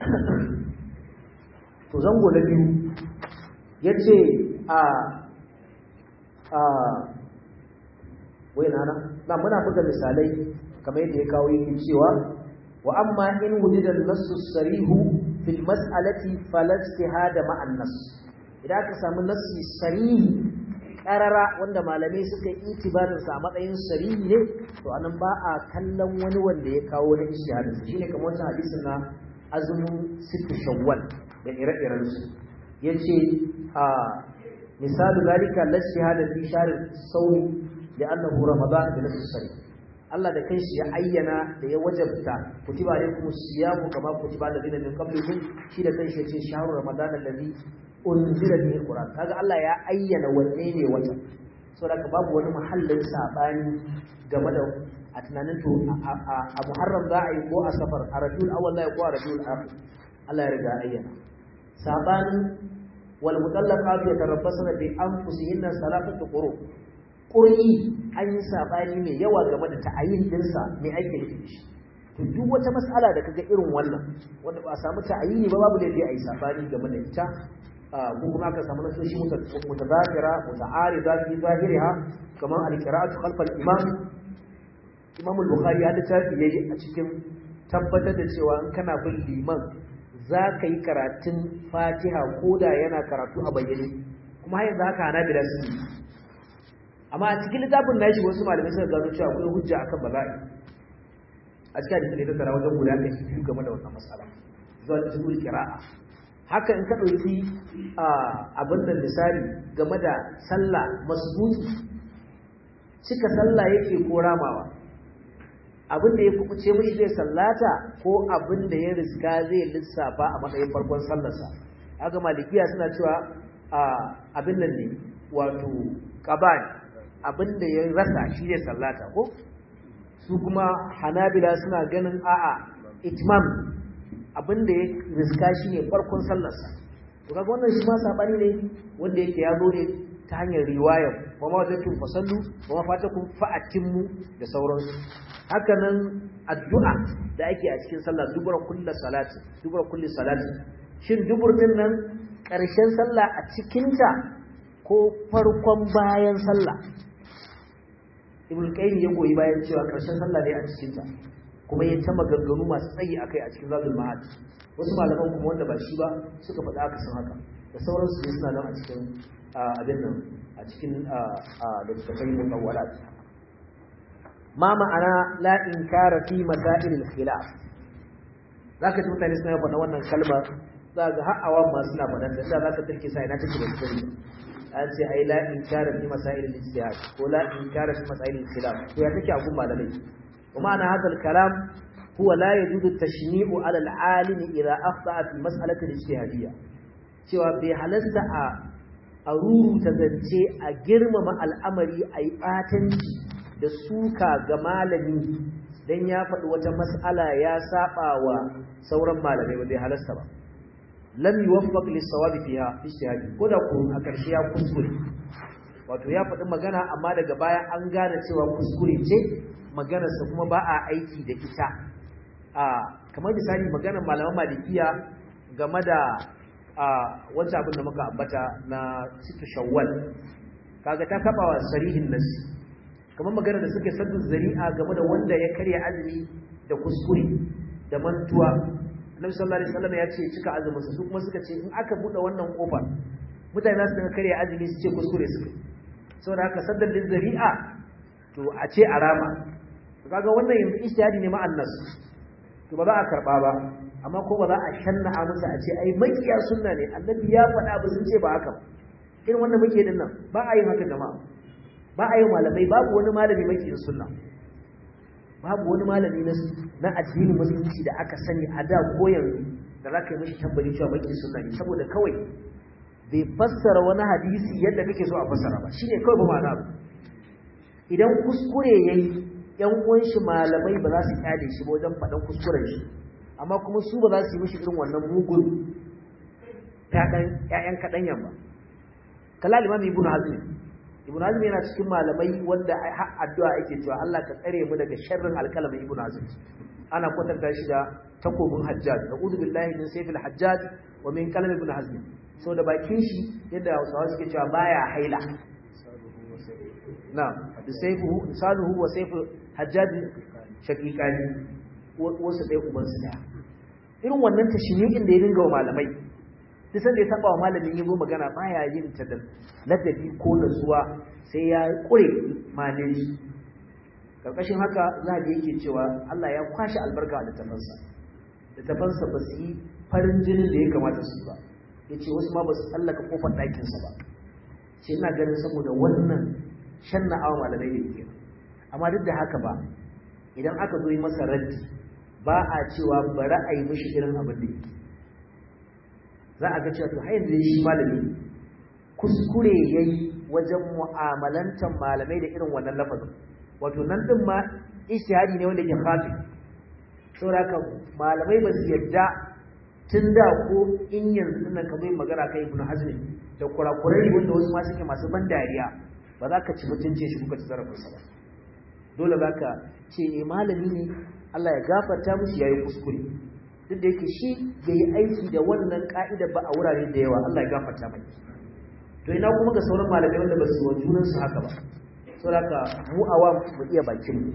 to zango na biyu ya ce a a wai nana na muna buga misalai kamar yadda ya kawo yake cewa wa amma in wujida an-nassu sarihu fil mas'alati fala ijtihada ma'a an-nass idan aka samu nassi sarihi karara wanda malamai suka yi itibarin sa a matsayin sarihi ne to anan ba a kallon wani wanda ya kawo na ijtihadin shine kamar wannan hadisin na azumin sittu shawwal da ire-iren su yace a misalu zalika la ijtihada fi shahr sawmi li'annahu ramadan bi nafsi sarih Allah da kanshi ya ayyana da ya wajabta kutiba alaikum siyamu kama kutiba alladhina min qablikum shi da kanshi yace shahru ramadan alladhi unzila bihi alquran kaga Allah ya ayyana wanne ne wata saboda babu wani mahallin sabani game da a tunanin to a muharram za a yi ko a safar a rabiul awwal za a yi ko a rabiul akhir Allah ya riga ayyana sabanin wal mutallaqatu yatarabbasna bi anfusihinna salatatu quru qur'i an yi sabani mai yawa game da ta'ayin dinsa mai ake nufi shi to duk wata mas'ala da kaga irin wannan wanda ba a samu ta'ayini ba babu da a yi sabani game da ita ko kuma aka samu nasoshi mutazakira muta'arida fi zahiriha kamar al-qira'atu khalf al-imam Imam al-Bukhari ya littafi yayi a cikin tabbatar da cewa in kana bin liman za ka yi karatun Fatiha koda yana karatu a bayyane kuma yanzu haka hana bila su amma a cikin littafin nashi wasu malamai suka gano cewa akwai hujja akan bala'i a cikin hadisi da tara wajen guda kai biyu game da wannan mas'ala zuwa cikin qira'a haka in ka dauki abin da misali game da sallah masbuti cika sallah yake ko ramawa abin da ya kubuce mishi zai sallata ko abin da ya riska zai lissafa a matsayin farkon sallarsa haka malikiya suna cewa abin nan ne wato qabani abin da ya rasa shi zai sallata ko su kuma hanabila suna ganin a'a itmam abin da ya riska shi ne farkon sallarsa to kaga wannan shi ma sabani ne wanda yake ya zo ne ta hanyar riwayar wa ma wajadtum fasallu wa ma fatakum fa'atimmu da sauransu haka nan addu'a da ake a cikin sallah dubura kulli salati dubura kulli salati shin dubur din nan ƙarshen sallah a cikinta ko farkon bayan sallah ibn qayyim ya goyi bayan cewa karshen sallah ne a cikin ta kuma ya ta maganganu masu tsayi akai a cikin zadul ma'ad wasu malaman kuma wanda ba shi ba suka faɗa aka san haka da sauran su suna nan a cikin abin nan a cikin littattafai mutawwalat ma ma'ana la inkara fi masail al-khilaf zaka ji mutane suna faɗa wannan kalmar za ga har awan ma suna faɗan da za ka tarke sai na take da sirri an ce ai la inkara fi masail al-ijtihad ko la inkara fi masail al-khilaf to ya take a gun malamai wa ma'ana hadha al-kalam huwa la yajuzu tashni'u ala al-alim idha akhta'a fi mas'alati al-ijtihadiyya cewa bai halasta a a ruruta zance a girmama al'amari a yi ɓatanci da suka ga malami don ya faɗi wata mas'ala ya saba wa sauran malamai ba bai halasta ba lam yuwaffaq lis-sawabi fiha fi ijtihadi ko da ko a karshe ya kuskure wato ya faɗi magana amma daga baya an gane cewa kuskure ce maganar sa kuma ba a aiki da ita a kamar misali maganar malaman malikiya game da a wancan abin da muka ambata na situ shawwal kaga ta taba wa sarihin nasi kamar maganar da suke saddu zari'a game da wanda ya karya azumi da kuskure da mantuwa Annabi sallallahu alaihi wasallam ya ce cika azumin su kuma suka ce in aka bude wannan kofar mutane za su dinga karya azumi su ce kuskure suka saboda haka saddar din zari'a to a ce arama to kaga wannan yanzu ijtihadi ne ma'an nas to ba za a karba ba amma ko ba za a shanna a musu a ce ai makiya sunna ne annabi ya faɗa ba sun ce ba haka irin wannan muke din nan ba a yin haka jama'a ba a yin malamai babu wani malami makiyin sunna babu wani malami na na addinin musulunci da aka sani a da ko yanzu da za ka yi mishi tambari cewa makiyin sunna ne saboda kawai bai fassara wani hadisi yadda kake so a fassara ba shine kawai ba ma'ana ba idan kuskure yayi yan uwan shi malamai ba za su kyale shi ba wajen faɗan kuskuren shi amma kuma su ba za su yi mishi irin wannan mugun ƴaƴan kaɗanyan ba kala limam ibn hazm ibn hazm yana cikin malamai wanda har addu'a ake cewa Allah ka tsare mu daga sharrin alkalamin ibn hazm ana kwatanta shi da takobin hajjaj na'udhu billahi min sayfil hajjaj wa min kalam ibn hazm so da bakin shi yadda Hausawa suke cewa baya haila na'am da sayfuhu saluhu wa sayfu hajjaj shaqiqani wasu ɗaya uban su daya irin wannan tashmi'in da ya dinga wa malamai duk sanda ya saba wa malamin yi magana baya yin ta da ladabi ko nasuwa sai ya kure malin shi karkashin haka zahabi yake cewa Allah ya kwashi albarka da tafansa da tafansa ba su yi farin jinin da ya kamata su ba yace wasu ma ba su tsallaka kofar ɗakinsa ba ce ina ganin saboda wannan shanna awa malamai da yake amma duk da haka ba idan aka zo yi masa raddi ba a cewa bari a yi mishi irin abin da yake za a ga cewa to hayan da shi malami kuskure yayi wajen mu'amalantar malamai da irin wannan lafazin wato nan din ma ijtihadi ne wanda yake khafi saboda haka malamai ba su yadda tun da ko in yanzu nan ka bai magana kai ibnu hazmi da kurakurai wanda wasu ma suke masu ban dariya ba za ka ci mutunce shi kuka ci zarafinsa ba dole za ka ce eh malami ne Allah ya gafarta mushi yayi kuskure duk da yake shi bai yi aiki da wannan ka'ida ba a wurare da yawa Allah ya gafarta mai to ina kuma ga sauran malamai wanda ba su wa junan su haka ba saboda mu awam mu iya bakin mu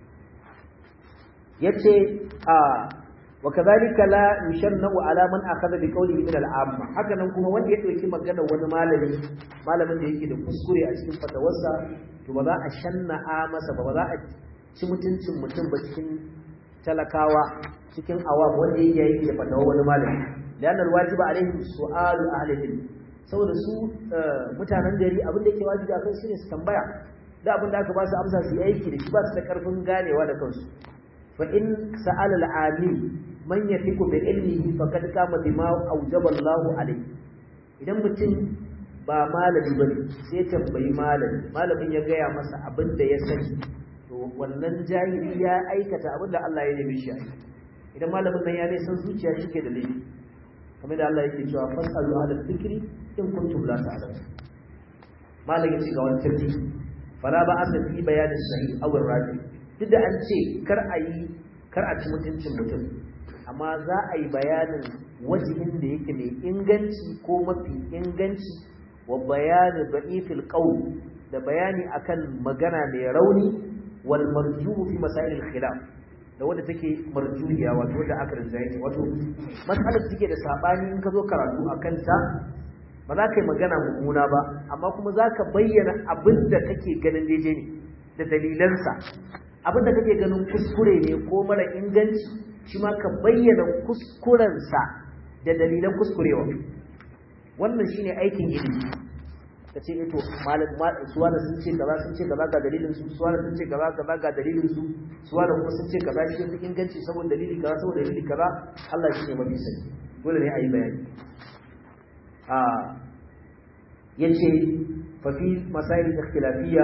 yace a wa kadhalika la yushannu ala man akhadha bi qawlihi min al-amma haka nan kuma wanda ya dauki magana wani malami malamin da yake da kuskure a cikin fatawarsa to ba za a shanna'a masa ba ba za a ci mutuncin mutum ba cikin talakawa cikin awam wanda yake yi da fatawa wani malami lianna alwajiba alaihim su'alu ahli ilm saboda su mutanen gari abin da yake wajibi akan su ne su tambaya da abin da aka ba su amsa su yi aiki da shi ba su da karfin ganewa da kansu fa in sa'ala al-alim man yafiku bi ilmihi faqad qama bima awjaba Allahu alayhi idan mutum ba malami bane sai tambayi malami malamin ya gaya masa abin da ya sani to wannan jahili ya aikata abin da Allah ya nemi shi idan malamin nan ya ne san zuciya shi ke da laifi kamar da Allah yake cewa fasalu ala dhikri in kuntum la ta'lamun malam yace ga wani tarki fala ba asa fi bayani sahih aw rafi duk da an ce kar a yi kar a ci mutuncin mutum amma za a yi bayanin wajihin da yake mai inganci ko mafi inganci wa bayani da'ifil qawl da bayani akan magana mai rauni wal marjuhu fi masail al khilaf da wanda take marjuhiya wato wanda aka rinjaye wato matsalar take da sabani in ka zo karatu akan ta ba za ka yi magana mummuna ba amma kuma za ka bayyana abin da kake ganin daidai ne da dalilansa abin da kake ganin kuskure ne ko mara inganci shi ma ka bayyana kuskurensa da dalilan kuskurewa wannan shine aikin ilimi ka ce to malam suwana sun ce kaza sun ce kaza ga dalilin su suwana sun ce kaza kaza ga dalilin su suwana kuma sun ce kaza shi fi inganci saboda dalili kaza saboda dalili kaza Allah shi ne mafi sani dole ne a yi bayani a yace fa fi masail ikhtilafiyya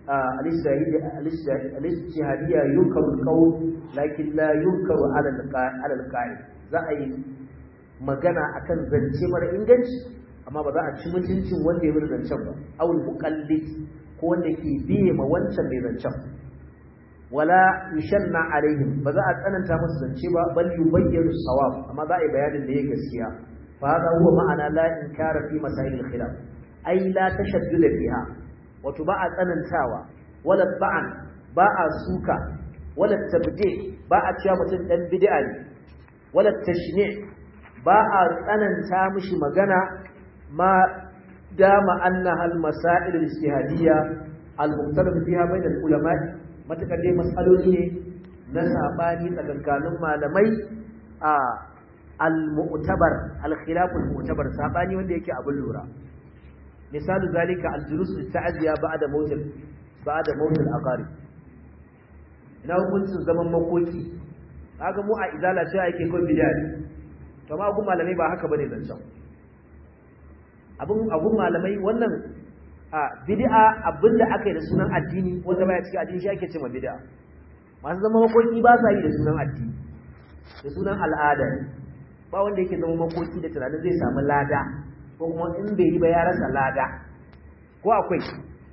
al-ijtihadiyya yunkaru al-qawl lakin la yunkaru ala al-qa'il za a yi magana akan zance mara inganci amma ba za a ci mutuncin wanda ya bada zancen ba awul muqallid ko wanda ke biye ma wancan mai zancen wala yushanna alaihim ba za a tsananta musu zance ba bal yubayyinu sawab amma za a yi bayanin da ya gaskiya fa hada huwa ma'ana la inkara fi masail al-khilaf ai la tashaddud fiha wato ba a tsanantawa wala ba'an ba a suka wala tabdi ba a cewa mutum dan bid'a ne wala tashni' ba a tsananta mishi magana ma dama annaha al-masail al-ijtihadiyya al-mukhtalaf fiha bain al-ulama matakar dai mas'aloli ne na sabani tsakankanin malamai a al-mu'tabar al-khilaf al-mu'tabar sabani wanda yake abin lura misalu zalika al-julus lit-ta'ziya ba'da mawt ba'da mawt al-aqarib ina hukuncin zaman makoki kaga mu a izala cewa yake kai bid'a to ma gun malamai ba haka bane zancan abun abun malamai wannan a bid'a abinda aka yi da sunan addini wanda baya cikin addini shi ake cewa bid'a masu zama makoki ba sa yi da sunan addini da sunan al'ada ba wanda yake zama makoki da tunanin zai samu lada ko kuma in bai yi ba ya rasa lada ko akwai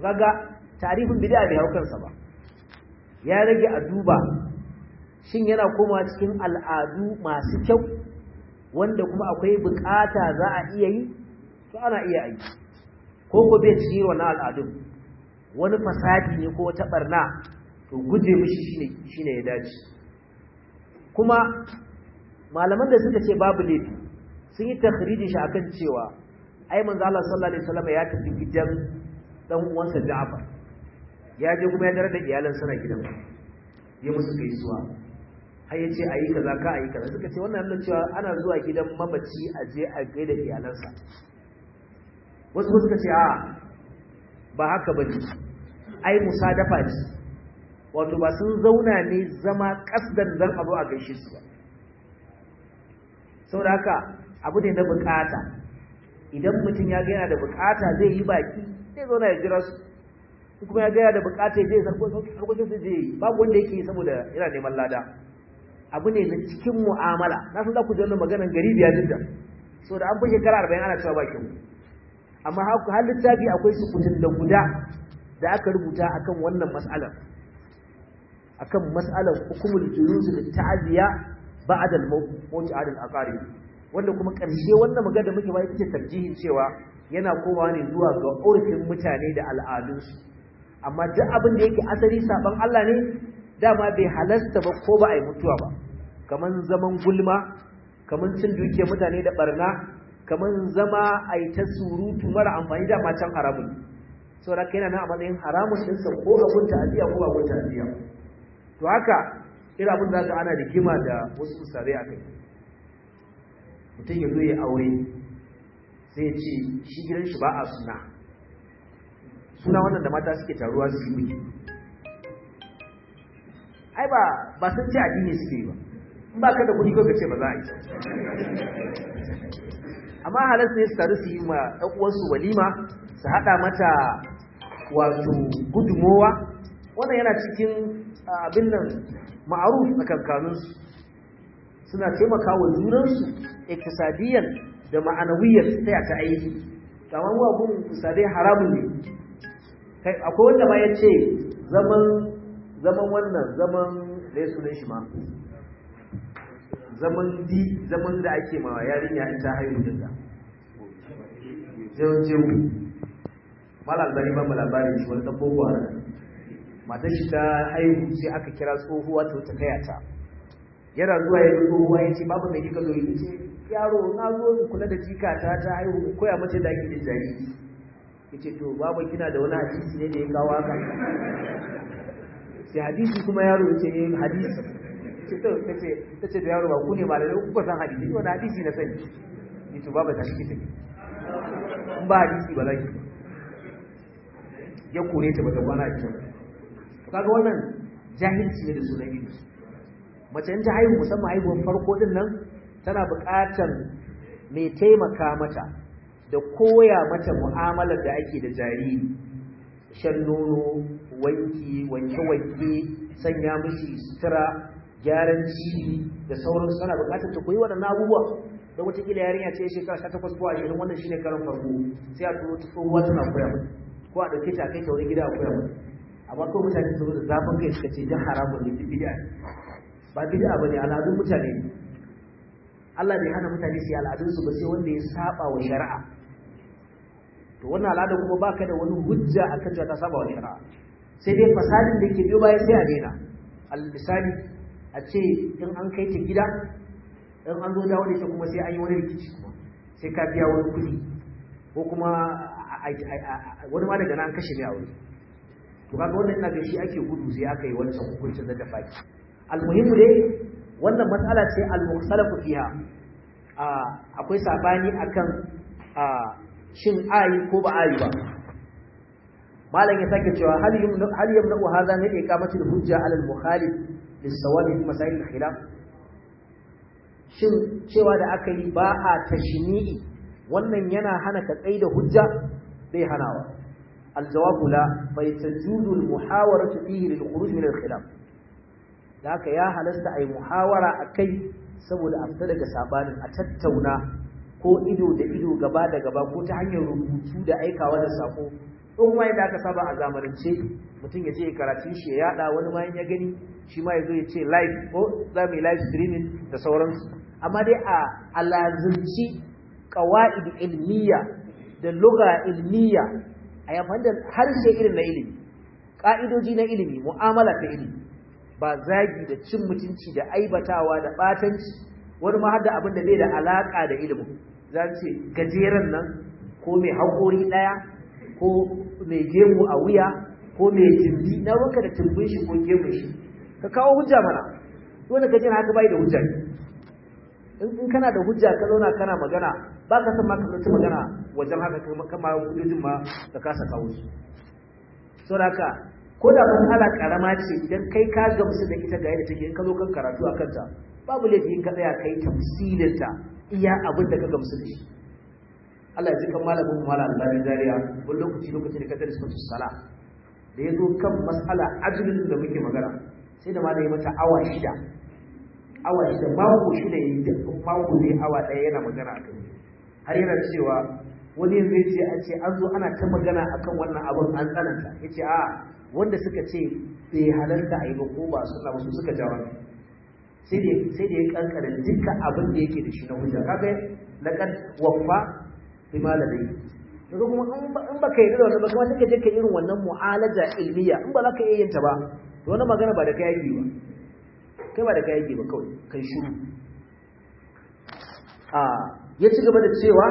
kaga tarifin bid'a bai hau kansa ba ya rage a duba shin yana komawa cikin al'adu masu kyau wanda kuma akwai bukata za a iya yi to ana iya yi ko ko bai ci wannan al'adun wani fasadi ne ko wata barna to guje mishi shine shine ya dace kuma malaman da suka ce babu laifi sun yi takhrijin shi akan cewa ai manzo Allah sallallahu alaihi wasallam ya tafi gidan dan uwansa Ja'far ya je kuma ya dare da iyalan sana gidan ya musu gaisuwa har ya ce ayi kaza ka ayi kaza suka ce wannan nan cewa ana zuwa gidan mamaci a je a gaida iyalansa wasu suka ce a ba haka bane ai musadafa ce wato ba sun zauna ne zama kasdan dan abu a gaishe su ba saboda haka abu ne na bukata idan mutum ya ga yana da bukata zai yi baki zai zauna ya jira su kuma ya ga yana da bukata zai harkokin su zai yi babu wanda yake yi saboda yana neman lada abu ne na cikin mu'amala na san za ku ji wannan maganar gari biya jidda saboda an fi shekara arba'in ana cewa bakin amma har littafi akwai sukutun da guda da aka rubuta akan wannan mas'alar akan mas'alar hukumul julus da ta'aziya ba'da al-mawt 'ala al-aqarib wanda kuma ƙarshe wannan magana da muke ba ita ce tarjihin cewa yana komawa ne zuwa ga urfin mutane da al'adunsu amma duk abin da yake asali saban Allah ne dama bai halasta ba ko ba a yi mutuwa ba kaman zaman gulma kaman cin dukiyar mutane da barna kaman zama a yi ta surutu mara amfani da can haramun saboda kai na a matsayin haramun ɗinsa ko abun ta'aziyya ko abun ta'aziyya to haka irin abin da za ana rigima da wasu usare a kai mutum ya zo ya aure sai ya ce shi gidan shi ba a suna suna wannan da mata suke taruwa su yi miki ai ba ba sun ce addini suke yi ba in ba ka da kuɗi ko ka ce ba za a yi amma halarsa ne su taru su yi ma ɗan uwansu walima su haɗa mata wato gudunmowa wannan yana cikin abin nan ma'aruf a kankanunsu suna taimaka wa junansu iktisadiyan da ma'anawiyyar ta ta aiki kamar wa kun kusadai haramun ne kai akwai wanda ma ya ce zaman zaman wannan zaman da ya sunan shi ma zaman di zaman da ake ma yarinya in ta haihu da jewu jewu mala albari ba mu labarin shi wani dan boko haram matar shi ta haihu sai aka kira tsohuwa ta wata kaya ta yana zuwa ya zo tsohuwa ya ce babu mai kika zo ya ce yaro na zo in kula da jikata ta haihu in koya mace da ake jin jariri ya ce to babu kina da wani hadisi ne da ya kawo haka sai hadisi kuma yaro ya ce eh hadisi ce to ta ce ta ce da yaro ba ku ne malamai ku ba san hadisi wani hadisi na sani ya ce babu ta shi take in ba hadisi ba za ki ya kore ta bata kwana a cikin kaga wannan jahilci ne da sunan ilimi mace ta haihu musamman haihuwar farko din nan tana buƙatar mai taimaka mata da koya mata mu'amalar da ake da jariri shan nono wanki wanke-wanke sanya mishi sutura gyaran cibi da sauransu tana buƙatar ta koyi waɗannan abubuwa don wataƙila yarinya ce shekara sha takwas ko ashirin wannan shine karin farko sai a turo ta tsohuwa tana koya mata ko a ɗauke ta kai ta wani gida a koya mata amma ko mutane su da zafin kai suka ce jan haramun ne bid'a ba bid'a bane al'adun mutane ne Allah bai hana mutane su yi al'adun su ba sai wanda ya saba wa shari'a to wannan al'ada kuma baka da wani hujja akan cewa ta saba wa shari'a sai dai fasadin da yake biyo baya sai a daina al misali a ce in an kai ta gida in an zo dawo da ita kuma sai an yi wani rikici kuma sai ka biya wani kuɗi ko kuma wani ma daga nan an kashe mai aure to kaga wannan ina ga shi ake gudu sai aka yi wancan hukuncin da tafaki almuhimmu dai wannan matsala ce al-mukhtalafu fiha akwai sabani akan shin ayi ko ba ayi ba malam ya sake cewa hal yumna hal yumna hadha min iqamati al-hujja ala al-mukhalif lis-sawabi fi masail al-khilaf shin cewa da aka yi ba a tashni'i wannan yana hana ka tsaida hujja bai hanawa الجواب لا فيتجوز المحاورة فيه للخروج من الخلاف ذاك يا هلست أي محاورة أكي saboda a fita daga sabanin a tattauna ko ido da ido gaba da gaba ko ta hanyar rubutu da aikawa da sako in ma yadda aka saba a zamanance mutum ya je ya karatun shi ya yada wani ma ya gani shi ma ya zo ya ce live ko za mu yi live streaming da sauransu amma dai a alazimci qawaid ilmiya da lugha ilmiya a yayin da harshe irin na ilimi ka'idoji na ilimi mu'amala ta ilimi ba zagi da cin mutunci da aibatawa da batanci wani ma har da abin da bai da alaka da ilimin za ce gajeren nan ko mai haƙori ɗaya ko mai gemu a wuya ko mai jimbi na wanka da tumbin shi ko gemun shi ka kawo hujja mana wanda ka jina haka bai da hujja in kana da hujja ka zauna kana magana ba ka san ma ka zanci magana wajen haka kama hujjojin ma ka kasa kawo su saboda haka ko da matsala karama ce idan kai ka gamsu da ita ga yadda take in ka zo kan karatu a kanta babu laifi in ka tsaya kai tafsirinta iya abin da ka gamsu da shi Allah ya ji kan malamin mu malam Allah Zariya wani lokaci lokaci da kadar sunatu sala da ya zo kan mas'ala ajlin da muke magana sai da malami mata awa shida awa shida mako shida yayi da mako ne awa daya yana magana akan har yana cewa wani yanzu ya ce an ce an zo ana ta magana akan wannan abin an tsananta ya ce a wanda suka ce bai halarta a yi ba ko ba suna ba su suka jawo sai da ya kankara dukkan abin da yake da shi na hujja kaga laqad waffa bima ladai daga kuma in ba ka yi da wannan ba kuma take je ka irin wannan mu'alaja ilmiya in ba za ka iya yin ta ba to wannan magana ba da kai yake ba kai ba da kai yake ba kawai kai shiru a ya ci gaba da cewa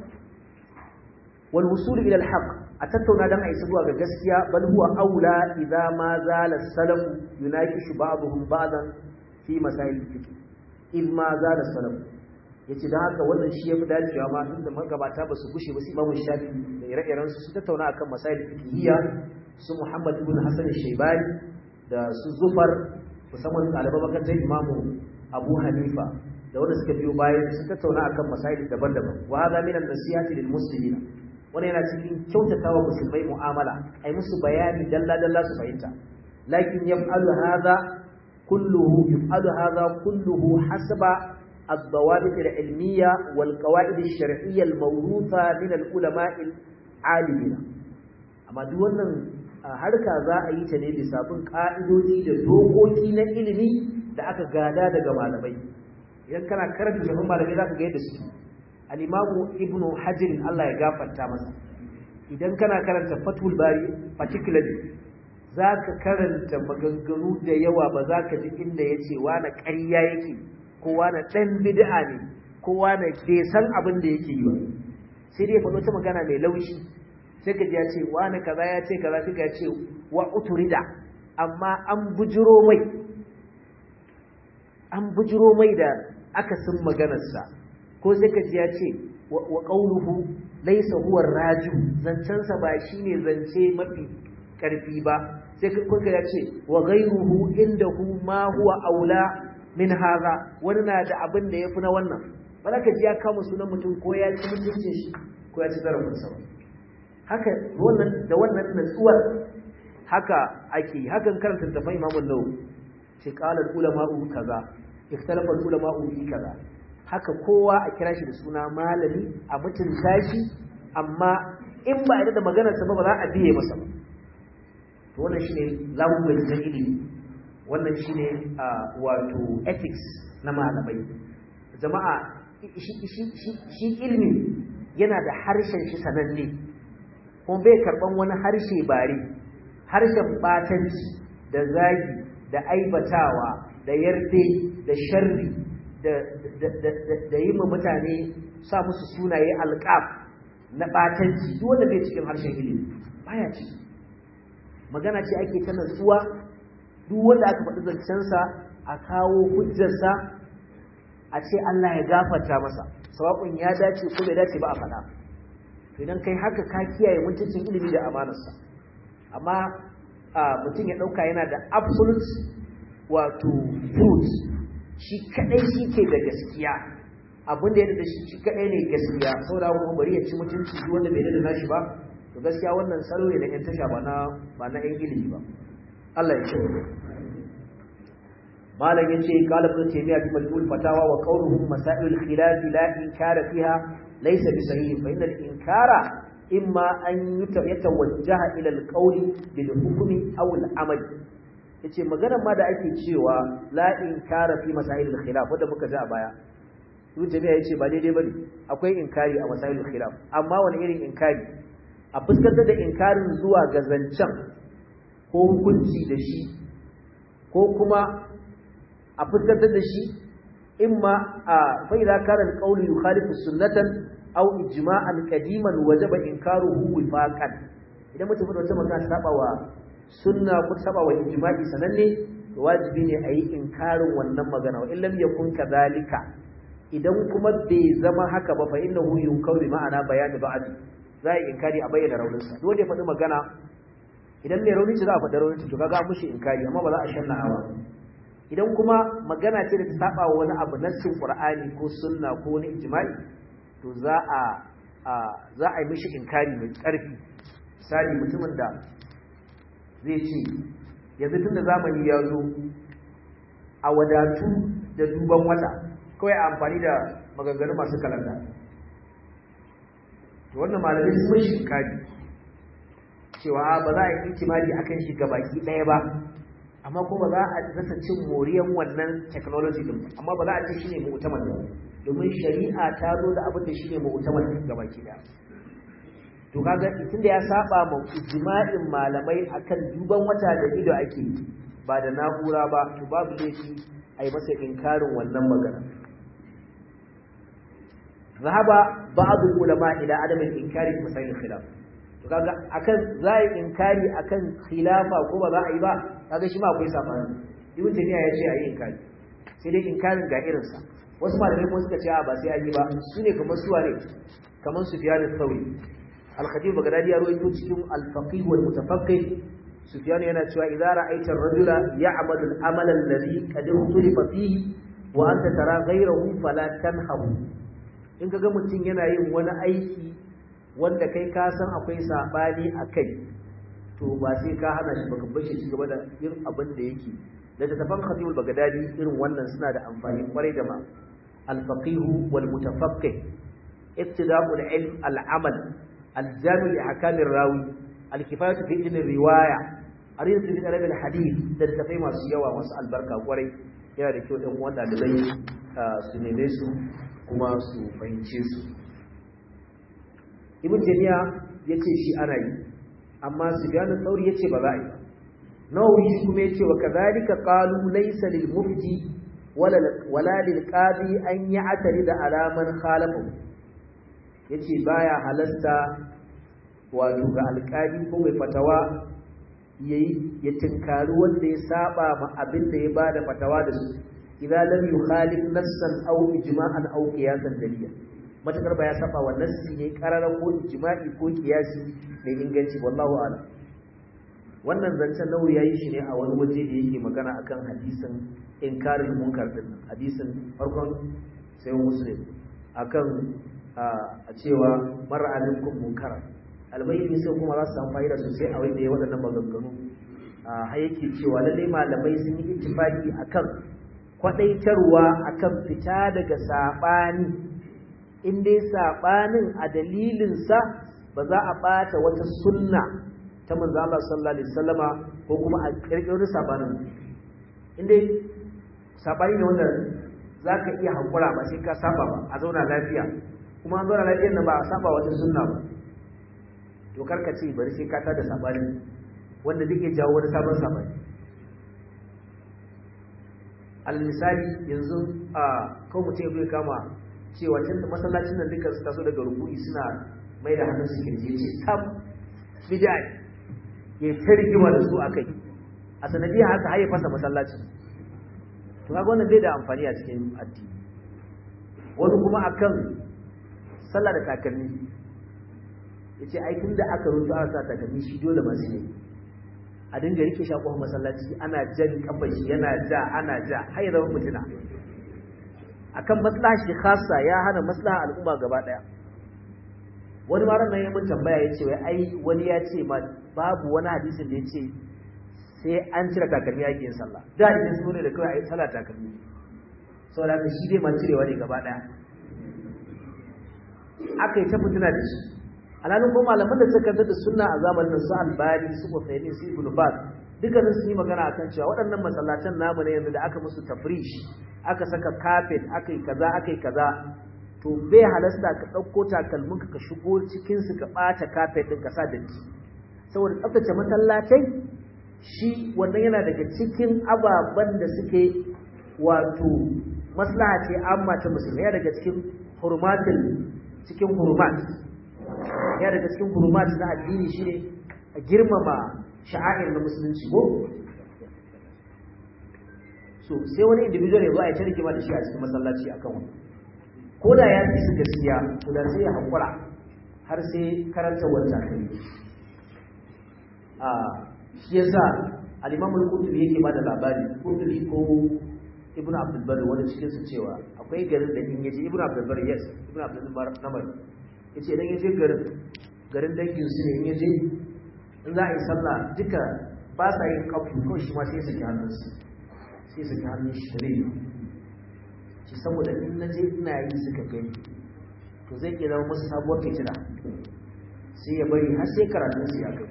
wal wusul ila al haqq a tattauna dan a isa zuwa ga gaskiya bal huwa aula idza ma zala salaf yunakishu ba'dhum ba'dan fi masail fiqh in ma zala salaf yace dan haka wannan shi yafi dacewa ma tunda magabata ba su gushe ba su Imam Shafi da ire-iren su su tattauna akan masail fiqhiyya su Muhammad ibn Hasan al-Shaybani da su Zufar musamman ɗaliban makarantar Imam Abu Hanifa da wanda suka biyo bayan su tattauna akan masail daban-daban wa hadha min an-nasihati lil muslimin wani yana cikin kyautatawa musulmai mu'amala ai musu bayani dalla dalla su fahimta lakin yaf'alu hadha kulluhu yaf'alu hadha kulluhu hasaba الضوابط العلمية والقواعد الشرعية الموروثة من العلماء العالمين amma duk wannan harka za a yi ta ne bisa bin ka'idoji da dokoki na ilimi da aka gada daga malamai idan kana karanta shafin malamai za ka ga yadda su al-imamu ibnu hajar Allah ya gafarta masa idan kana karanta fatul bari particularly za ka karanta maganganu da yawa ba za ka ji inda ya ce na ƙarya yake kowa na ɗan bid'a ne kowa na bai san abin da yake yi ba sai dai faɗo ta magana mai laushi sai ka ji ya ce wani kaza ya ce kaza sai ya ce wa uturida amma an bujiro mai an bujiro mai da akasin maganarsa ko sai ka ji ya ce wa qauluhu laysa huwa raju zancensa ba shine zance mafi karfi ba sai kuka ya ce wa ghayruhu indahu ma huwa aula min haza wani na da abin da ya fi na wannan ba za ka ji ya kama sunan mutum ko ya ci mutuncin shi ko ya ci zarafinsa ba haka wannan da wannan natsuwar haka ake hakan karanta da mai imamun nau ce qalar ulama'u kaza ikhtalafa ulama'u fi kaza haka kowa a kira shi da suna malami a mutunta shi amma in ba a da maganarsa ba ba za a biye masa ba to wannan shine language na ilimi wannan shine wato ethics na malamai jama'a shi ilmi yana da harshen shi sananne kuma bai karban wani harshe bare harshen batanci da zagi da aibatawa da yarde da sharri da yi ma mutane sa musu sunaye alƙaf na batanci duk wanda bai cikin harshen ilimi baya ciki magana ce ake ta natsuwa duk wanda aka faɗi zancensa a kawo hujjarsa a ce Allah ya gafarta masa sawabin ya dace ko bai dace ba a faɗa idan kai haka ka kiyaye mutuncin ilimi da amanarsa amma mutum ya ɗauka yana da absolute wato truth shi kaɗai shi ke da gaskiya abin da ya da shi shi kaɗai ne gaskiya saboda kuma bari ya ci mutunci duk wanda bai da nashi ba to gaskiya wannan salo ne da ƴan tasha ba na ba na ƴan ilimi ba Allah ya ce malam yace qala ibn taymiyyah fi majmul fatawa wa qawluhum masail al-khilaf la inkara fiha laysa bi sahih fa inna al-inkara imma an yatawajjaha ila alqawli bil hukmi aw al amal yace maganar ma da ake cewa la inkara fi masail al khilaf wanda muka ji a baya Ibn Taymiyyah yace ba daidai bane akwai inkari a masail al khilaf amma wani irin inkari a fuskantar da inkarin zuwa ga zancen ko hukunci da shi ko kuma a fuskantar da shi imma a fa idza kana al-qawlu yukhalifu sunnatan aw ijma'an qadiman wajaba inkaruhu wifaqan idan mutum da wata magana saba wa sunna ko saba wa ijma'i sananne to wajibi ne a yi inkarin wannan magana wa illam yakun kadhalika idan kuma bai zama haka ba fa innahu yunkaru bi ma'ana bayani ba'd za a yi inkari a bayyana rauninsa dole ya faɗi magana idan mai rauni ce za a faɗi raunin to kaga mushi inkari amma ba za a shanna hawa idan kuma magana ce da ta saba wa wani abu nassin qur'ani ko sunna ko wani ijma'i to za a za a yi mishi inkari mai ƙarfi misali mutumin da zai ce yanzu tunda zamani ya zo a wadatu da duban wata kawai a amfani da maganganu masu kalanda to wannan malamai sun mishi inkari cewa ba za a yi ikimari akan shi baki ɗaya ba amma kuma za a rasa cin moriyan wannan technology din amma ba za a ce shine mu'tamar ba domin shari'a ta zo da abin da shine mu'tamar gabaki daya to kaga tunda ya saba ma ijma'in malamai akan duban wata da ido ake ba da na'ura ba to babu laifi a yi masa inkarin wannan magana zahaba ba'dul ulama ila adam al-inkari fi masail khilaf to kaga akan zai inkari akan khilafa ko ba za a yi ba kaga shi ma akwai sabani ibn taymiya ya ce a yi inkari sai dai inkarin ga irin sa wasu malamai kuma suka ce a ba sai an yi ba su ne kamar suwa ne kamar sufyan al-thawri al-khatib bagdadi ya rawaito cikin al-faqih wal mutafaqqih sufyan yana cewa idza ra'aita ar-rajula ya'malu al-amala alladhi qad ikhtalifa fihi wa anta tara ghayrahu fala tanhahu in kaga mutum yana yin wani aiki wanda kai ka san akwai sabani akai to ba sai ka hana shi baka bar shi ci gaba da yin abin da yake da tafan khatibul bagdadi irin wannan suna da amfani kwarai da ma al-faqih wal mutafaqqih ittida'ul ilm al-amal al-jami' li ahkam ar-rawi al-kifayatu fi ilm riwaya arinsu fi talab al-hadith da tafai masu yawa masu albarka kwarai yana da kyau ɗan wanda da zai su neme su kuma su fahimce su ibn taymiya yace shi ana yi amma sufyan al-thawri yace ba za a yi ba nawawi shi kuma yace wa kadhalika qalu laysa lil mufti wala wala lil qadi an ya'tari da alaman khalafu yace baya halasta wato ga alƙali ko mai fatawa yayi ya tinkari wanda ya saba ma abin da ya bada fatawa da su idan lam yukhalif nassan aw ijma'an aw qiyasan dalila matakar ba ya saba wa nassi ne kararan ko ijma'i ko qiyasi mai inganci wallahu a'lam wannan zancen nauri yayi shi ne a wani waje da yake magana akan hadisin inkarin munkar din hadisin farkon sai muslim akan a cewa mar'a minkum munkara albayyani sai kuma za su samu fa'ida sosai a wanda ya waɗannan maganganu har yake cewa lallai malamai sun yi ittifaki akan kwadaitarwa akan fita daga sabani in dai sabanin a dalilinsa ba za a bata wata sunna ta manzo Allah sallallahu alaihi wasallama ko kuma a kirkirar sabanin in dai sabani ne wanda zaka iya hakura ba sai ka saba ba a zauna lafiya kuma an zauna lafiyar nan ba a saba wata sunna ba to karka ce bari sai ka tada sabani wanda zai jawo wani sabon sabani almisali yanzu a kawo mutum zai kama cewa tun da masallacin nan duka su taso daga rukuni suna mai da hannun su kirje ce sam bid'a ya ta rigima da su akai a sanadiyar haka har ya fasa masallacin to kaga wannan bai da amfani a cikin addini wani kuma akan sallah da takalmi yace ai tunda aka rubuta aka sa takalmi shi dole ma sai a dinga rike shi a kofar masallaci ana jan kafar shi yana ja ana ja har ya zama mutuna akan maslaha shi khassa ya hana maslaha al'umma gaba daya wani maran nan ya mun tambaya yace wai ai wani ya ce ma babu wani hadisin da yace sai an cire takalmi yake yin sallah da idan su ne da kawai ai sallah takalmi saboda haka shi dai ma cirewa ne gaba daya aka yi ta mutuna da shi alalun ko malaman da suka da sunna a zamanin su albani su Uthaymeen su Ibn Baz dukkanin su yi magana akan cewa waɗannan masallatan namu ne yanzu da aka musu tafrish aka saka carpet aka yi kaza aka yi kaza to bai halasta ka ɗauko takalmin ka shigo cikin su ka ɓata carpet ɗin ka sa datti saboda tsaftace masallatai shi wannan yana daga cikin ababen da suke wato maslaha ce amma ta musulmi ya daga cikin hurmatin cikin hurmat ya daga cikin hurmat na addini shine a girmama sha'air na musulunci ko so sai wani individual ya zo a yi ta rigima da shi a cikin masallaci akan wani ko da ya fi su gaskiya to da sai ya haƙura har sai karanta wata kai a shi yasa al-imamul qurtubi yake bada labari qurtubi ko ibnu abdul bar wani cikin su cewa akwai garin da in yaje ibnu abdul bar yes ibnu abdul bar namar yace idan yaje garin garin dangin su ne in yaje in za a yi sallah duka ba sa yin kafu ko shi ma sai su ki hannun su sai su ki hannun shi tare shi saboda in naje ina yi suka gani to zai iya zama musu sabuwar fitina sai ya bari har sai karatun su ya kai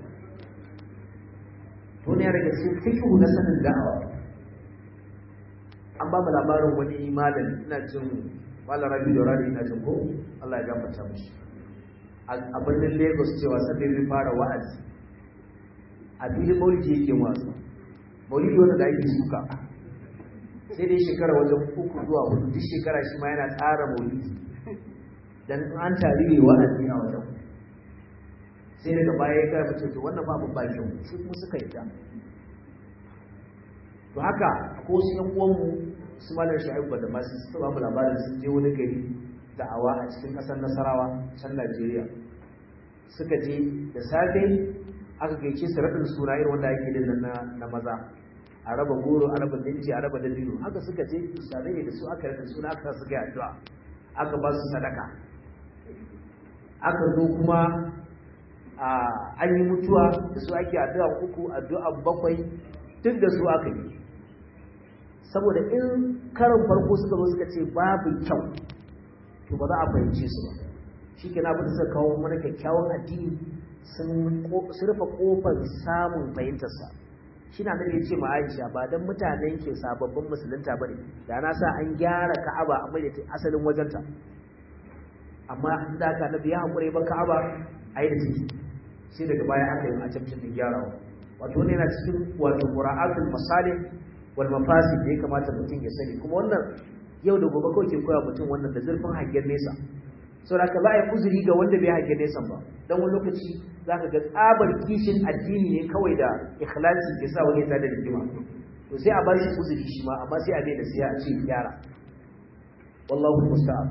to ne daga cikin fiqhu na sanin da'awa an ba mu labarin wani malami ina jin malam rabi da rari ina jin ko Allah ya gafarta mishi a birnin Lagos cewa sabbi zai fara wa'azi a filin maulidi yake wasu maulidi wanda da ake suka sai dai shekara wajen uku zuwa hudu duk shekara shi ma yana tsara maulidi dan an tari ne wa'azi a wajen sai daga baya ya kara mace to wannan babu bakin sai kuma suka yi ta to haka ko su yan uwanmu su malar sha'ibu da masu su ba mu labarin sun je wani gari da'awa a cikin ƙasar nasarawa can najeriya suka je da safe aka gaice su raɗin suna irin wanda ake din na maza a raba goro a raba dinci a raba dabino haka suka je misalai ne da su aka raɗin suna aka su ga addu'a aka ba su sadaka aka zo kuma an yi mutuwa da su ake addu'a uku addu'a bakwai duk da su aka yi saboda in karin farko suka zo suka ce babu kyau to ba za a fahimce su ba shi ke na abin suka kawo mana kyakkyawan addini sun rufe kofar samun fahimtarsa shi na nan ya ce ma aisha ba don mutanen ke sababbin musulunta ba ne da na sa an gyara ka'aba a mai asalin wajenta amma da aka nabi ya haƙure ba ka'aba a yi da ciki sai daga baya aka yi a camcin din gyarawa wato wani yana cikin wato mura'atul masalih wal mafasid da ya kamata mutum ya sani kuma wannan yau da gobe kawai ke koya mutum wannan da zurfin hangen nesa sau da ka za a yi uzuri ga wanda bai hangen nesa ba don wani lokaci za ka ga tsabar kishin addini ne kawai da ikhlasi ke sa wani ta da rigima to sai a ba shi uzuri shi ma amma sai a bai da siya a ce gyara wallahu musta'an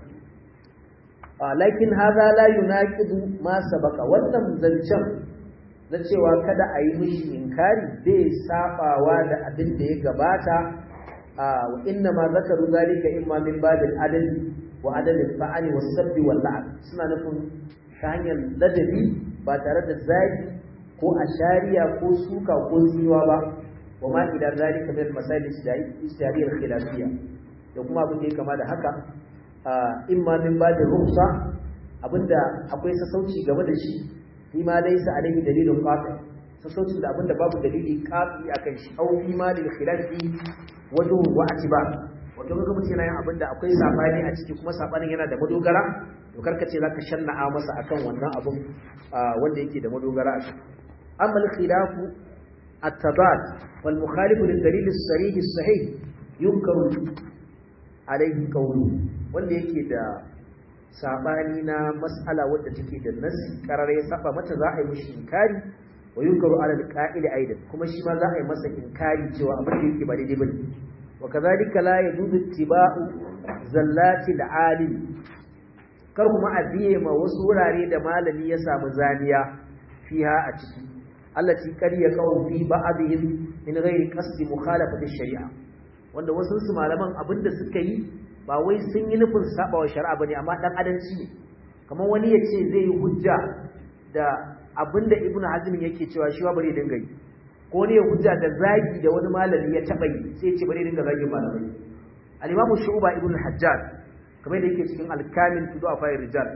lakin hadha la yunaqidu ma sabaqa wannan zancen na cewa kada a yi mishi inkari bai sabawa da abin da ya gabata wa inna ma zakaru zalika imma min babil adl wa adl al-fa'l wa sabb wal la'ab suna nufin ta hanyar ladabi ba tare da zagi ko ashariya ko suka ko tsiwa ba wa ma ila zalika min masail istihadiyya khilafiyya da kuma abin da ya kama da haka imma min babil rukhsa abinda akwai sassauci game da shi fi ma laysa alaihi dalilun qati sassaucin da abinda babu dalili qati akan shi au fi ma lil khilafi wajhu wa atiba wato kaga mutum yana yin abinda akwai sabani a ciki kuma sabanin yana da madogara to karka ce zaka shanna'a masa akan wannan abun wanda yake da madogara a ciki amma al khilafu at-tabad wal mukhalif lil dalil as-sarih as-sahih yunkaru alaihi qawlu wanda yake da sabani na mas'ala wadda take da nasi karare ya saba mata za a yi mishi inkari wa yunkaru ala alqa'il aidan kuma shi ma za a yi masa inkari cewa abin da yake ba daidai bane wa kadhalika la yajuzu ittiba'u zallati alalim kar kuma a biye ma wasu wurare da malami ya samu zaniya fiha a ciki allati qad yaqau fi ba'dihim min ghairi qasdi mukhalafati shari'a wanda wasu su malaman abinda suka yi ba wai sun yi nufin sabawa shari'a bane amma dan adanci ne kamar wani ya ce zai yi hujja da abinda ibnu hazm yake cewa shi ba bari dinga yi ko ne ya hujja da zagi da wani malami ya taba yi sai ya ce bari dinga zagin malamai al-imamu shu'ba ibnu hajjaj kamar da yake cikin al-kamil fi du'a fa'ir rijal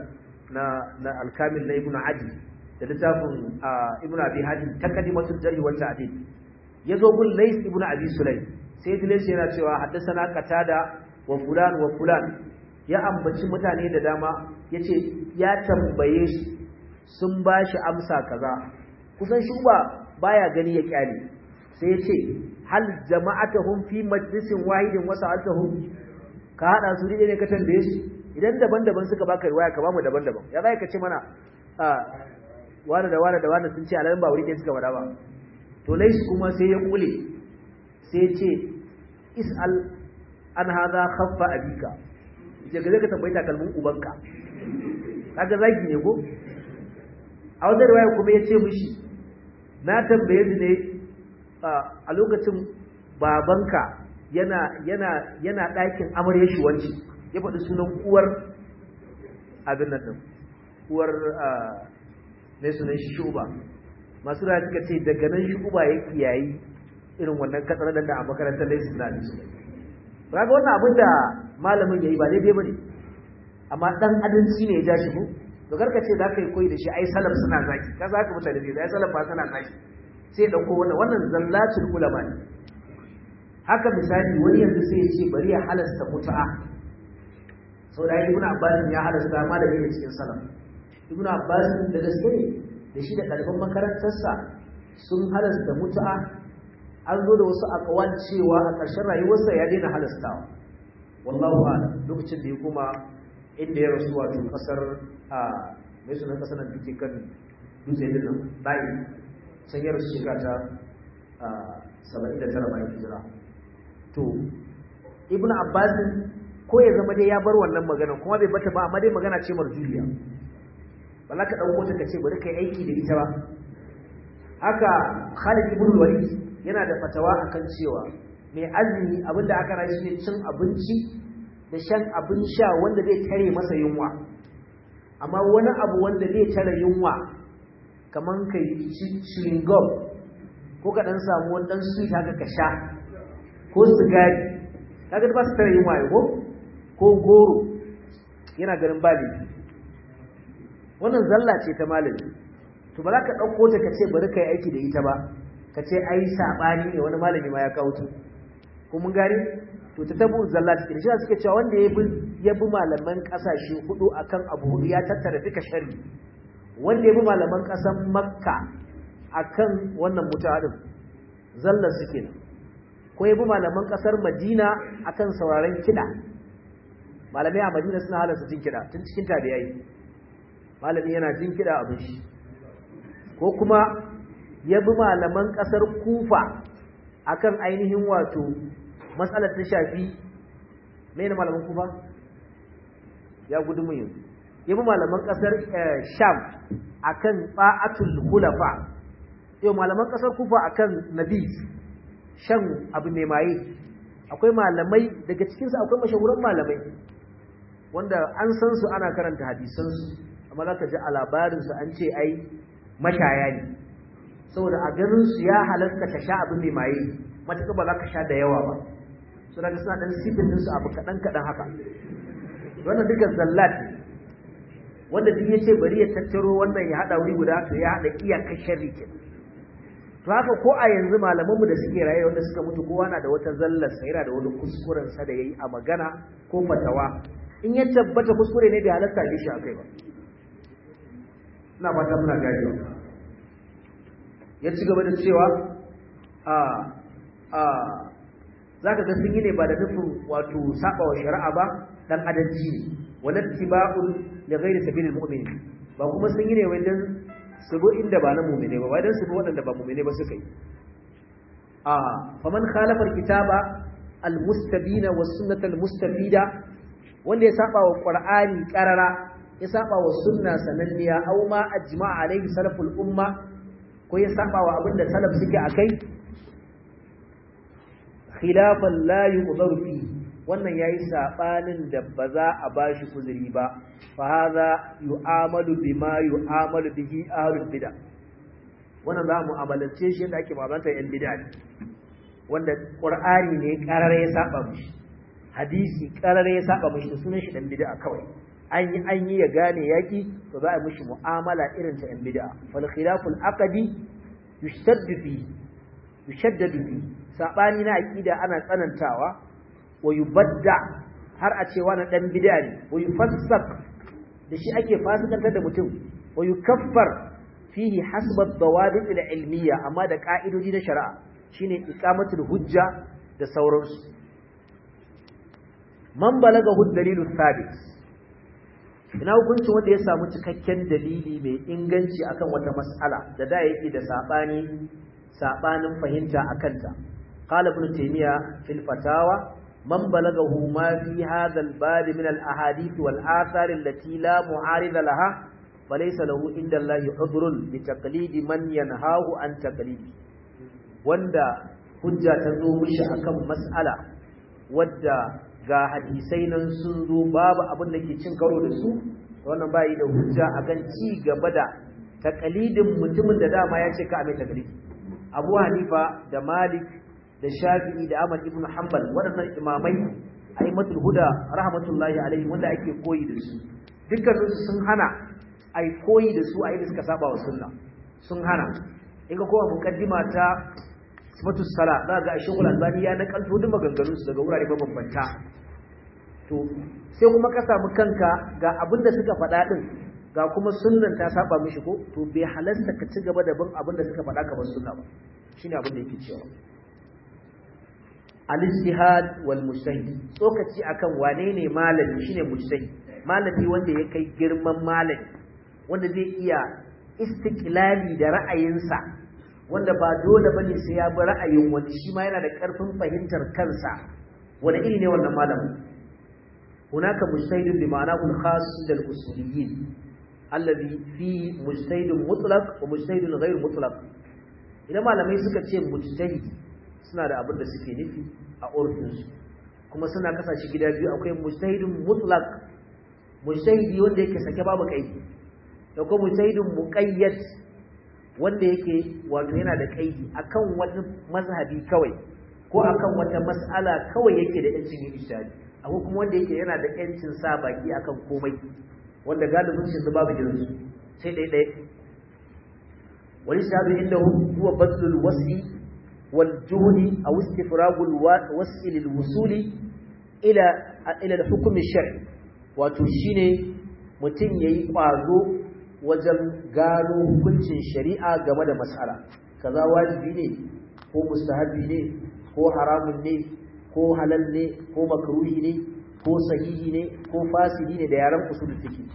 na na al-kamil na ibnu adi da littafin ibnu abi hatim taqdimatul jarh wa ta'dil yazo gun lays ibnu abi sulaym sai lays yana cewa haddathana qatada wa fulan wa fulan ya ambaci mutane da dama yace ya tambaye su sun bashi amsa kaza kusan shuba baya gani ya kyale sai ya ce hal jama'atuhum fi majlisin wahidin wa sa'atuhum ka hada su ne ka tambaye su idan daban-daban suka baka riwaya ka bamu daban-daban ya zai ka ce mana wani da wani da wani sun ce alalan ba wuri ɗaya suka faɗa ba to lais kuma sai ya kule sai ya ce is'al an hadha khaffa abika je ga ka tambayi takalmin ubanka kaga zagi ne ko a wata riwaya kuma ya ce mishi na tambaye su ne a lokacin babanka yana yana yana ɗakin amarya shi wanci ya faɗi sunan uwar abin nan din uwar ne sunan shi shuba masu rayuwa suka ce daga nan shuba ya kiyayi irin wannan katsar da a makarantar laisu na su raga wannan abin da malamin ya yi ba daidai ba ne amma ɗan adalci ne ya ja shi ko to karka ce za ka yi koyi da shi ai salaf suna zaki ka za ka mutane ne ai salaf ba suna zaki sai ɗauko wannan wannan zallatul ulama ne haka misali wani yanzu sai ya ce bari ya halasta mutu'a sau da ibn abbas ya halasta ma da yake cikin salaf ibn abbas da gaske ne da shi da ɗaliban makarantarsa sun halasta mutu'a an zo da wasu akawal cewa a ƙarshen rayuwarsa ya daina halastawa wallahu a'lam lokacin da ya kuma inda ya rasu wato kasar a mai sunan kasar nan duke kan dutse din nan bayi can ya rasu shekara ta saba'in da tara bayan hijira to ibn abbas ko ya zama dai ya bar wannan magana kuma bai bata ba amma dai magana ce marjuliya ba za ka ɗauko ta ka ce bari ka yi aiki da ita ba haka khalid ibn walid yana da fatawa akan cewa mai azumi abinda aka rashi ne cin abinci da shan abin sha wanda zai tare masa yunwa amma wani abu wanda zai tare yunwa kaman ka yi chewing gum ko ka dan samu wani dan sweet haka ka sha ko sigari kaga ba su tare yunwa ya ko ko goro yana ganin bali wannan zalla ce ta malami to ba za ka ɗauko ta ka ce bari ka yi aiki da ita ba ka ce ai saɓani ne wani malami ma ya kawo ta ko mun gari to ta tabu zalla take shi suke cewa wanda ya bi ya bi malaman kasashe hudu akan abu hudu ya tattara duka sharri wanda ya bi malaman kasan makka akan wannan mutadin zallar suke nan ko ya bi malaman kasar madina akan sauraron kida malamai a madina suna halarta jin kida tun cikin tabi'ai malami yana jin kida abin shi ko kuma ya bi malaman kasar kufa akan ainihin wato matsalar ta shafi mai na malaman kufa ya gudu mun yanzu yabi malaman kasar sham akan ba'atul hulafa yau malaman kasar kufa akan nabi shan abu mai maye akwai malamai daga cikinsu akwai mashahuran malamai wanda an san su ana karanta hadisansu amma za ka ji a labarinsu an ce ai mashaya ne saboda a ganinsu ya halatta ka sha abu mai maye matuƙa ba za ka sha da yawa ba su daga suna ɗan sifin ɗinsu abu kaɗan-kaɗan haka wannan duka zallat wanda duk ya ce bari ya tattaro wannan ya haɗa wuri guda to ya haɗa iyakar sharri ke to haka ko a yanzu malamanmu da suke raye wanda suka mutu kowa na da wata zallar sa yana da wani kuskuren sa da yayi a magana ko fatawa in ya tabbata kuskure ne bai halatta da shi akai ba ina fata muna gajiya ya ci gaba da cewa a a zaka ga sun yi ne ba da nufin wato saba wa shari'a ba dan adalci ne wala tiba'un li ghairi sabilil mu'minin ba kuma sun yi ne wai dan su go inda ba na mu'mine ba wai dan su go wadanda ba mu'mine ba suka yi a faman khalafa alkitaba almustabina was sunnata almustafida wanda ya saba wa qur'ani qarara ya saba wa sunna sananniya aw ma ajma'a alaihi salaful umma ko ya saba wa abinda salaf suke akai khilafan la yuqdaru fi wannan yayi sabanin da ba za a bashi kuzuri ba fa hadha yu'amalu bima yu'amalu bihi ahlul bid'ah wannan za mu amalance shi yadda ake mu'amalanta yan bid'a wanda qur'ani ne karare ya saba mishi hadisi karare ya saba mishi da sunan shi dan bid'a kawai an yi an yi ya gane yaki to za a mishi mu'amala irin ta yan bid'a fal khilaful aqdi yushaddadu fi yushaddadu fi sabani na aqida ana tsanantawa wa yubadda har a ce wani dan bid'a ne wa yufassak da shi ake fasikantar da mutum wa yukaffar fihi hasba ad-dawabit al-ilmiyya amma da ka'idoji na shari'a shine iqamatul hujja da sauransu man balagahu ad-dalilu thabit ina hukuncin wanda ya samu cikakken dalili mai inganci akan wata mas'ala da da yake da sabani sabanin fahimta akanta qala ibn taymiya fil fatawa man balagahu ma fi hadha al-bab min al-ahadith wal athar allati la mu'arida laha falaysa lahu inda allahi udhrun li taqlidi man yanhahu an taqlidi wanda hujja ta zo mishi akan mas'ala wadda ga hadisai nan sun zo babu abin da ke cin karo da su wannan bayi da hujja akan ci gaba da taqlidin mutumin da dama ya ce ka mai taqlidi Abu Hanifa da Malik da Shafi'i da Ahmad ibn Hanbal waɗannan imamai aimatul huda rahmatullahi alaihi wanda ake koyi da su dukkanin su sun hana ai koyi da su a yadda suka saba wa sunna sun hana in ka kowa muqaddima ta sifatus sala za ga Sheikh Al-Albani ya nakalto duk maganganun su daga wurare mabambanta to sai kuma ka samu kanka ga abin da suka faɗa din ga kuma sunnan ta saba mishi ko to bai halasta ka ci gaba da bin abin da suka faɗa ka bar sunna ba shine abin da yake cewa al-ijtihad wal mujtahid tsokaci akan wane ne malami shine mujtahid malami wanda ya kai girman malami wanda zai iya istiqlali da ra'ayinsa wanda ba dole bane sai ya bi ra'ayin wani shi ma yana da karfin fahimtar kansa wani iri ne wannan malamin hunaka mujtahidun bi ma'anahu al-khas da al-usuliyyin alladhi fi mujtahidun mutlaq wa mujtahidun ghayr mutlaq idan malamai suka ce mujtahidi suna da abin da suke nufi a urfinsu kuma suna kasashe gida biyu akwai mujtahidun mutlaq mujtahidi wanda yake sake babu kaidi da kuma mujtahidun muqayyad wanda yake wato yana da kaidi akan wani mazhabi kawai ko akan wata mas'ala kawai yake da yancin yin ijtihadi akwai kuma wanda yake yana da yancin sa baki akan komai wanda galibin shi babu irinsu sai dai dai wani shabi inda huwa badlul wasi wal juhdi aw istifragul wasi lil wusuli ila ila al-hukm shari wato shine mutum yayi kwazo wajen gano hukuncin shari'a game da mas'ala kaza wajibi ne ko mustahabi ne ko haramun ne ko halal ne ko makruhi ne ko sahihi ne ko fasidi ne da yaran usulul fiqh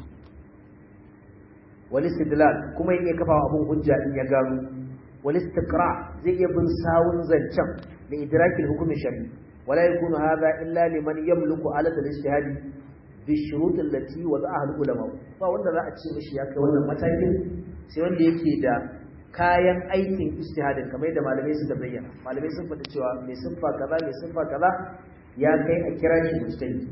wal istidlal kuma yake kafa abun hujja in ya gano wal istiqra zai iya bin sawun zancen da idrakil hukmi shar'i wala yakunu hadha illa liman yamliku alat al-ijtihad bi shurut allati wada'aha al-ulama ba wanda za a ce mishi ya kai wannan matakin sai wanda yake da kayan aikin ijtihadin kamar yadda malamai suka bayyana malamai sun faɗa cewa mai siffa kaza mai siffa kaza ya kai a kira shi mujtahid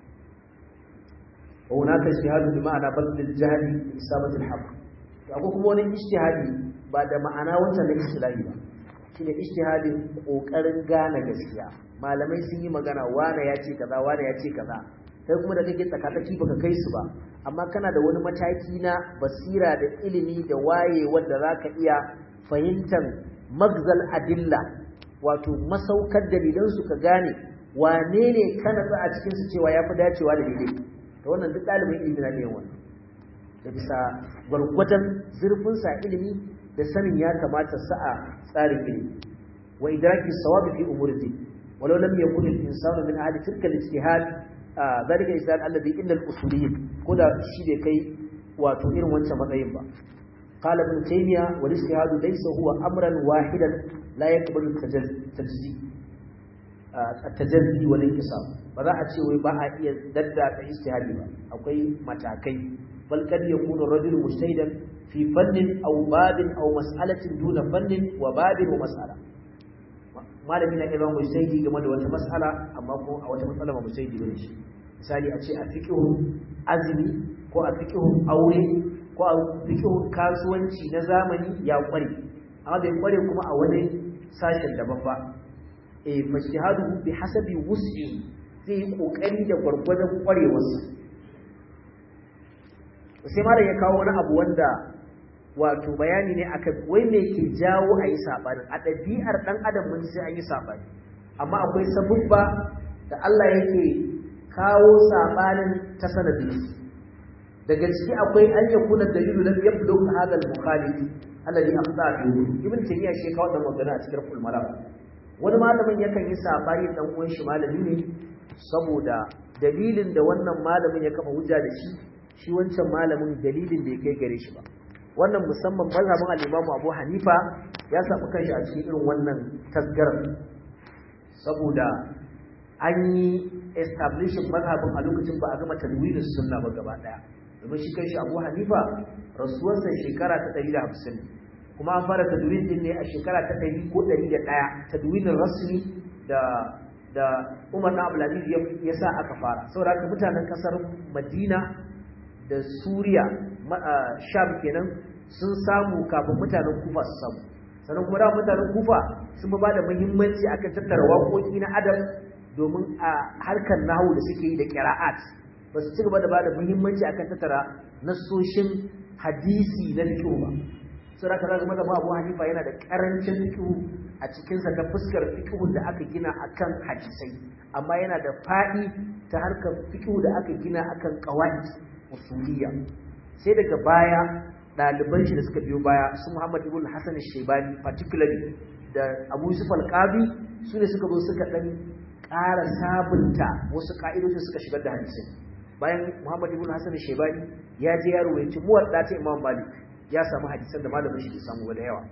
wa hunaka ijtihadu bi ma'ana badl al-jahl bi isabati al-haqq to akwai kuma wani ijtihadi ba da ma'ana wancan na istilahi ba shine ijtihadin kokarin gane gaskiya malamai sun yi magana wane ya ce kaza wane ya ce kaza kai kuma da kake tsakatsaki baka kai su ba amma kana da wani mataki na basira da ilimi da waye wanda zaka iya fahimtar magzal adilla wato masaukar dalilan su ka gane wane ne kana za a cikin su cewa yafi dacewa da daidai to wannan duk dalibin ilimi na ne wannan da bisa gwargwadon zurfin sa ilimi da sanin ya kamata sa a tsarin ilimi wa idraki sawabi fi umuri walau lam yakun al-insanu min ahli tilka al-ijtihad ذلك الإسلام الذي إن الأصوليين كذا شيء كي وتؤير وانت مطيب قال ابن تيمية والاجتهاد ليس هو أمرا واحدا لا يقبل التجزي التجزي والانقسام فذا أتشي ويباع يدد اجتهادي أو كي متاكي بل قد يكون الرجل مجتهدا في فن أو باب أو مسألة دون فن وباب ومسألة malami na iya zama mujtahidi game da wata mas'ala amma ko a wata matsala ba mujtahidi bane shi misali a ce a fiqhu azumi ko a fiqhu aure ko a fiqhu kasuwanci na zamani ya kware amma bai kware kuma a wani sashen daban ba eh fajtihadu bi hasabi wus'i zai yi kokari da gwargwadon kwarewarsa sai malam ya kawo wani abu wanda wato bayani ne akan wai me ke jawo a yi saɓani a ɗabi'ar ɗan adam mun sai an yi saɓani amma akwai sabubba da Allah yake kawo saɓanin ta sanadin daga ciki akwai an ya kuna dalilu lam yabdu hadha al-mukhalif alladhi afda fihi ibn taymiya shi kawo da magana a cikin fulmara wani malamin yakan yi saɓani dan uwan shi malami ne saboda dalilin da wannan malamin ya kafa hujja da shi shi wancan malamin dalilin da ya kai gare shi ba wannan musamman mazhabin al-Imam Abu Hanifa ya samu kanshi a cikin irin wannan tasgarar saboda an yi establishing mazhabin a lokacin ba a gama tadwinin sunna ba gaba daya domin shi kanshi Abu Hanifa rasuwarsa shekara ta 150 kuma an fara tadwin din ne a shekara ta 100 ko 101 tadwinin rasmi da da Umar na Abdulaziz ya sa aka fara saboda haka mutanen kasar Madina da Suriya Sham kenan sun samu kafin mutanen Kufa su samu sannan kuma da mutanen Kufa sun ba da muhimmanci akan tattara waƙoƙi na adam domin a harkar nahu da suke yi da qira'at ba su ci gaba da ba da muhimmanci akan tattara nasoshin hadisi na fiqh ba sai aka zaga mazhabu Abu Hanifa yana da karancin fiqh a cikin sa ta fuskar fiqh da aka gina akan hadisai amma yana da fadi ta harkar fiqh da aka gina akan qawaid usuliyya sai daga baya ɗaliban shi da suka biyo baya su Muhammad ibn Hassan al-Shaybani particularly da Abu Yusuf al-Qadi su ne suka zo suka dan ƙara sabunta wasu ka'idoji suka shigar da hadisi bayan Muhammad ibn Hassan al-Shaybani ya je ya ruwaye muwadda ta Imam Malik ya samu hadisan da malamin shi ke samu da yawa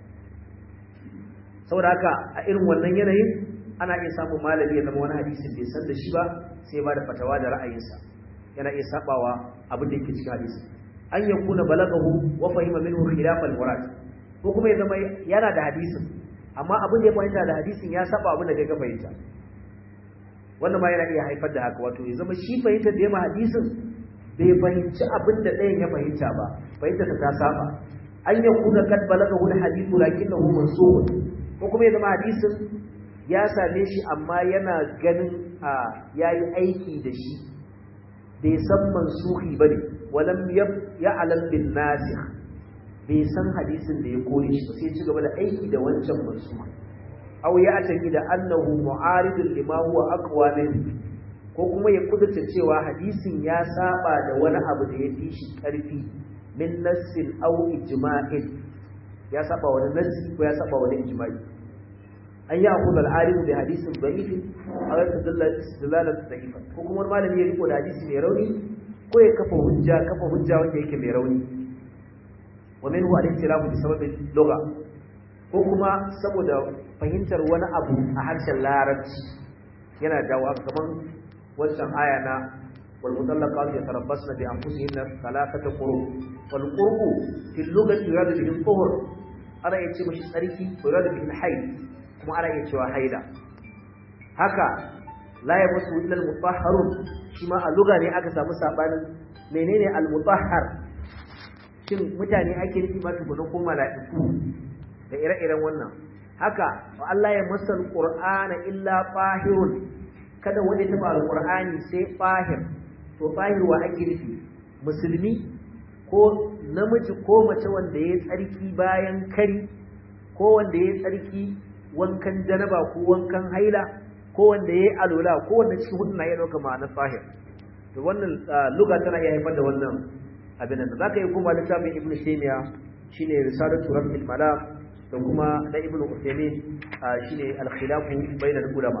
saboda haka a irin wannan yanayin ana iya samun malami ya zama wani hadisin bai san da shi ba sai ba da fatawa da ra'ayinsa yana iya sabawa abin da yake cikin hadisi an yakuna balagahu wa fahima minhu khilaf al-murad ko kuma ya zama yana da hadisin amma abin da ya fahimta da hadisin ya saba abin da kai ka fahimta wannan ma yana iya haifar da haka wato ya zama shi fahimta da yamma hadisin bai fahimci abin da ɗayan ya fahimta ba fahimta ta saba an yakuna kad balagahu al-hadithu lakinnahu mansukh ko kuma ya zama hadisin ya same shi amma yana ganin a yayi aiki da shi bai san mansuhi bane walam ya'lam bin nasikh bai san hadisin da ya kore shi sai ci gaba da aiki da wancan mansuha aw ya ataki da annahu mu'aridun lima huwa aqwa min ko kuma ya kudurta cewa hadisin ya saba da wani abu da ya fi shi karfi min nassin aw ijma'in ya saba wani nassi ko ya saba wani ijma'i an yi akula al'arifu da hadisin da'ifin a wata dalalar da'ifan ko kuma wani malami ya riko da hadisi mai rauni ko ya kafa hujja kafa hujja wanda yake mai rauni wa minhu al-ikhtilafu bi sababin lugha ko kuma saboda fahimtar wani abu a harshen larabci yana dawo kaman wancan aya na wal mutallaqatu yatarabbasna bi anfusihinna thalathata quru wal quru fi lughati yuradu bihi al-tuhur ana yace mishi tsarki yuradu bihi al-hayd kuma ana iya cewa haida haka la ya musu illa al-mutahharun shi ma a lugha ne aka samu sabanin menene al-mutahhar shin mutane ake nufi ba tukuna ko mala'iku da ire-iren wannan haka wa Allah ya masa al-qur'ana illa fahirun kada wanda ya taba al-qur'ani sai fahir to fahir wa ake nufi musulmi ko namiji ko mace wanda ya tsarki bayan kari ko wanda ya tsarki wankan janaba ko wankan haila ko wanda yayi alola ko wanda cikin hudu na iya dauka ma'anar fahir to wannan lugha tana iya haifar da wannan abin da zaka yi kuma littafin ibn taymiya shine risalatu rabbil malam da kuma da ibn uthaymeen shine al-khilafu bayna al-ulama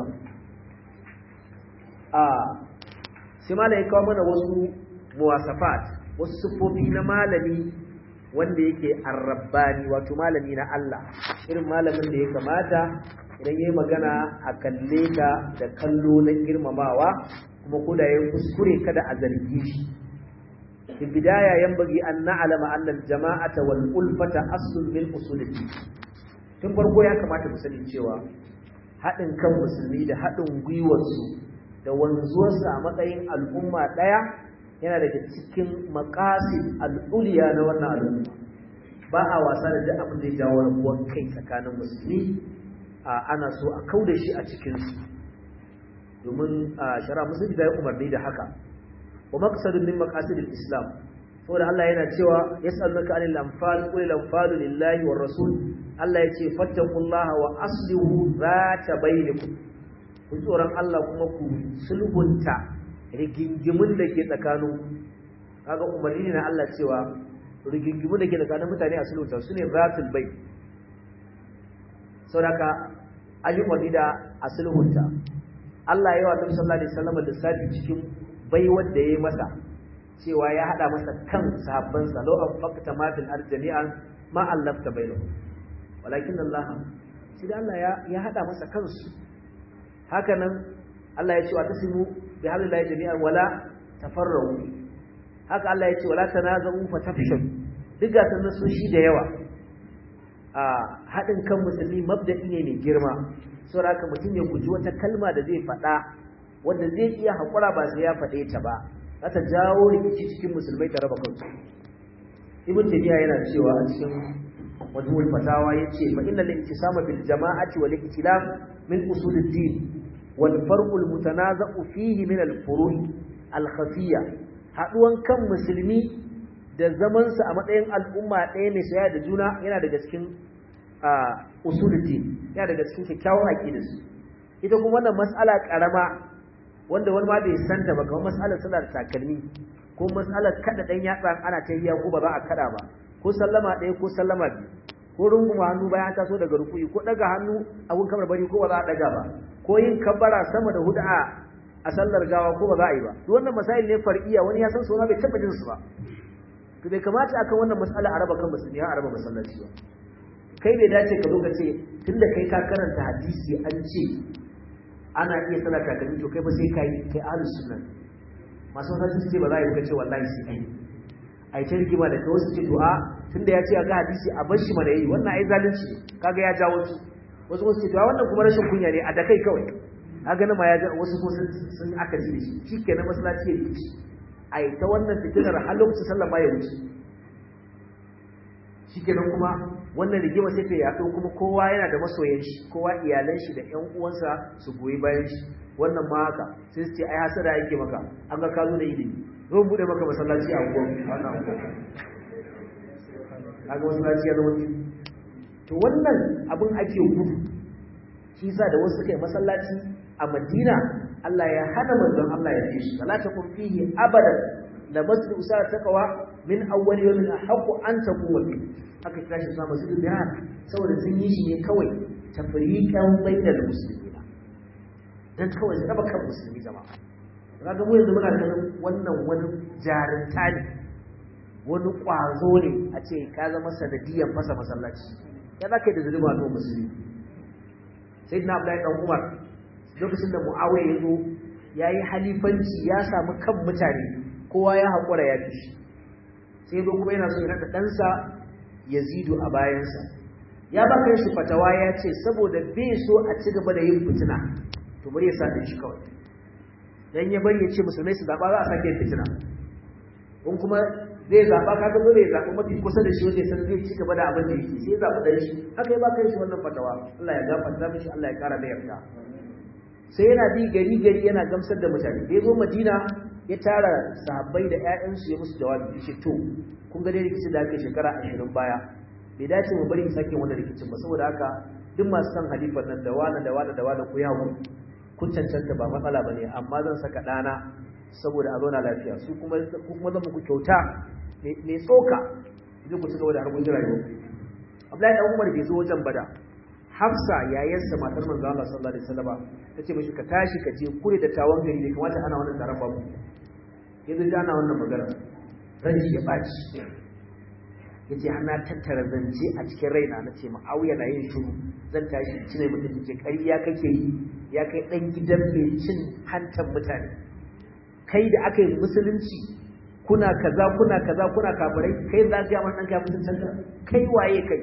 a sai malai kawo mana wasu muwasafat wasu sifofi na malami wanda yake arrabbani wato malami na Allah irin malamin da ya kamata idan yayi magana a kalle ka da kallo na girmamawa kuma ko da yayi kuskure kada a zargi shi fi bidaya yanbaghi an na'lama anna al-jama'ata wal ulfata aslun min usulati tun farko ya kamata mu sani cewa haɗin kan musulmi da haɗin gwiwarsu da wanzuwarsa a matsayin al'umma ɗaya yana daga cikin makasin al'uliya na wannan al'umma ba a wasa da duk abin da ya jawo rabuwar kai tsakanin musulmi ana so a kau da shi a cikinsu domin shara musulmi da ya umarni da haka wa maqsadun min maqasidil islam saboda Allah yana cewa yas'alunaka 'anil anfal qul al anfalu lillahi war rasul Allah yace fattaqullaha wa aslihu zata bainakum ku tsoron Allah kuma ku sulhunta rigingimun da ke tsakanin kaga umarni ne na Allah cewa rigingimun da ke tsakanin mutane a sulhunta sune zatul bai saboda ayyukan da a sulhunta Allah ya yi wa Nabi sallallahu alaihi wasallam lissafi cikin baiwar da yayi masa cewa ya hada masa kan sahabbansa law anfaqta ma fil ard jami'an ma allafta bainahum walakin Allah shi da Allah ya ya hada masa kansu hakanan Allah ya ce wa tasimu bi hablillahi jami'an wala tafarraqu haka Allah ya ce wala tanazu fatafshu duk ga sanan sun shi da yawa a hadin kan musulmi mabda'i ne mai girma saboda haka mutum ya guji wata kalma da zai faɗa wanda zai iya haƙura ba sai ya faɗe ta ba za ta jawo rikici cikin musulmai ta raba kansu ibn tabiya yana cewa a cikin wajhul fatawa yace fa inna al-intisama bil jama'ati wal iktilaf min usul ad-din wal farq al-mutanaza'u fihi min al-furu' al-khafiyya haduwan kan musulmi da zaman su a matsayin al'umma ɗaya mai saya da juna yana daga cikin usul ad-din yana daga cikin kyakkyawan aqidarsu ita kuma wannan mas'ala karama wanda wani ma bai santa ba kamar mas'alar sallar takalmi ko mas'alar kada dan yatsa ana tahiya ko ba za a kada ba ko sallama ɗaya ko sallama biyu ko runguma hannu bayan taso daga rukuyi ko daga hannu abun kamar bari ko ba za a daga ba ko yin kabbara sama da hudu a sallar gawa ko ba za a yi ba duk wannan masail ne far'iya wani ya san su bai taba jin su ba to bai kamata akan wannan mas'ala a raba kan musulmi har a raba masallaci ba kai bai dace ka zo ka ce tunda kai ka karanta hadisi an ce ana iya sallar takalmi to kai ba sai kai kai ahlus sunna masu wasu su ce ba za a yi ce wallahi sai kai ai ta rigima da kawai su ce to a tunda ya ce ga hadisi a bar shi mana yi wannan ai zalunci kaga ya jawo su wasu wasu ce to wannan kuma rashin kunya ne a da kai kawai kaga nan ma ya ja wasu ko sun aka ji shi shikenan masallaci ya yi ai ta wannan fitinar har lokacin sallar ma ya wuce shikenan kuma wannan rigima sai ta yaɗo kuma kowa yana da masoyan shi kowa iyalan shi da ƴan uwansa su goyi bayan shi wannan ma haka sai su ce ai hasada yake maka an ga ka zo da ilimi zo bude maka masallaci a unguwar wannan kaga masallaci ya zama to wannan abin ake gudu shi yasa da wasu suka yi masallaci a Madina Allah ya hana manzon Allah ya fi shi la takum fihi abadan la masjid usara taqwa min awwal yawmin ahqqu an taqwa aka kira shi sama su da saboda sun yi shi ne kawai tafriqan bainal muslimina dan kawai raba kan musulmi jama'a kaga mu yanzu muna ganin wannan wani jarinta ne wani kwazo ne a ce ka zama sanadiyan fasa masallaci ya zaka da zuluma to musulmi sayyidina abdullahi dan umar lokacin da muawiya ya zo yayi halifanci ya samu kan mutane kowa ya haƙura ya fi shi sai zo kuma yana so ya naɗa ɗansa yazidu a bayansa ya baka shi fatawa ya ce saboda bai so a ci gaba da yin fitina to bari ya sa shi kawai dan ya bari ya ce musulmai su zaba za a sake fitina in kuma zai zaba kaga dole ya zaba mafi kusa da shi wanda ya san zai ci gaba da abin da yake sai ya zaba dan shi haka ya baka shi wannan fatawa Allah ya gafarta mishi Allah ya kara da yarda sai yana bi gari gari yana gamsar da mutane da ya zo Madina ya tara sahabbai da ƴaƴansu ya musu jawabi yace to kun ga dai rikicin da aka shekara 20 baya bai dace mu bari mu sake wannan rikicin ba saboda haka duk masu san halifan nan da wani da wani da wani ku yawo kun cancanta ba matsala bane amma zan saka dana saboda a zauna lafiya su kuma ku kuma zan muku kyauta mai tsoka idan ku ci gaba da harkokin rayuwa Abdullahi dan Umar bai zo wajen bada Hafsa yayarsa matar manzo Allah sallallahu alaihi wasallam tace mishi ka tashi ka je kure da tawon gari ne kamata ana wannan taron babu yanzu da ana wannan magana ran shi ya baci yace har na tattara zance a cikin raina na ce ma'awiya na yin shiru zan tashi cine mutum ce ƙarya kake yi ya kai ɗan gidan mai cin hantan mutane kai da aka yi musulunci kuna kaza kuna kaza kuna kafirai kai za ka yi ɗan kafin cancanta kai waye kai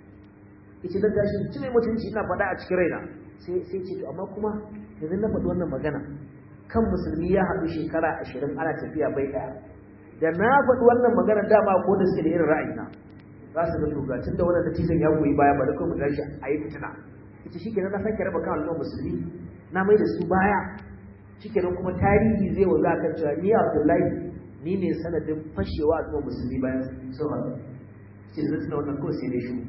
yace zan tashi cine mutunci ina faɗa a cikin raina sai sai ce to amma kuma yanzu na faɗi wannan magana kan musulmi ya haɗu shekara ashirin ana tafiya bai ɗaya da na faɗi wannan magana dama ko da suke da irin ra'ayina za su ga tugacin da wannan natijan ya goyi baya ba da kuma tashi a yi fitina ita shi kenan na sake raba kan al'ummar musulmi na mai da su baya shi kenan kuma tarihi zai wanzu a kan cewa ni abdullahi ni ne sanadin fashewa a kuma musulmi bayan sun haɗu ce zai tuna wannan kawai sai dai shi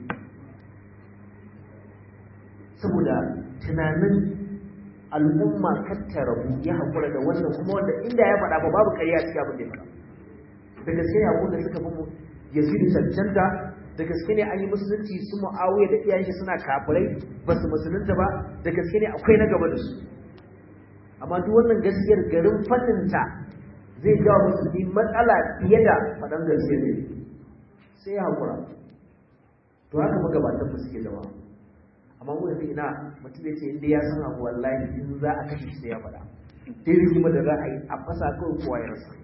saboda tunanin al'umma kattara ya haƙura da wannan kuma wanda inda ya faɗa ba babu ƙarya cikin abin da ya faɗa da gaske ne abin da suka fi mu yazidu cancanta da gaske ne an yi musulunci su mu'awiya da iyayen shi suna kafirai ba su musulunta ba da gaske ne akwai na gaba da su amma duk wannan gaskiyar garin faɗinta zai jawo musulmi matsala fiye da faɗan gaskiyar ne sai ya haƙura to haka magabatan mu suke zama amma mu yanzu ina mutum ya ce inda ya san abu wallahi in za a kashe shi sai ya faɗa dai rigima da za a yi a fasa kawai kowa ya rasa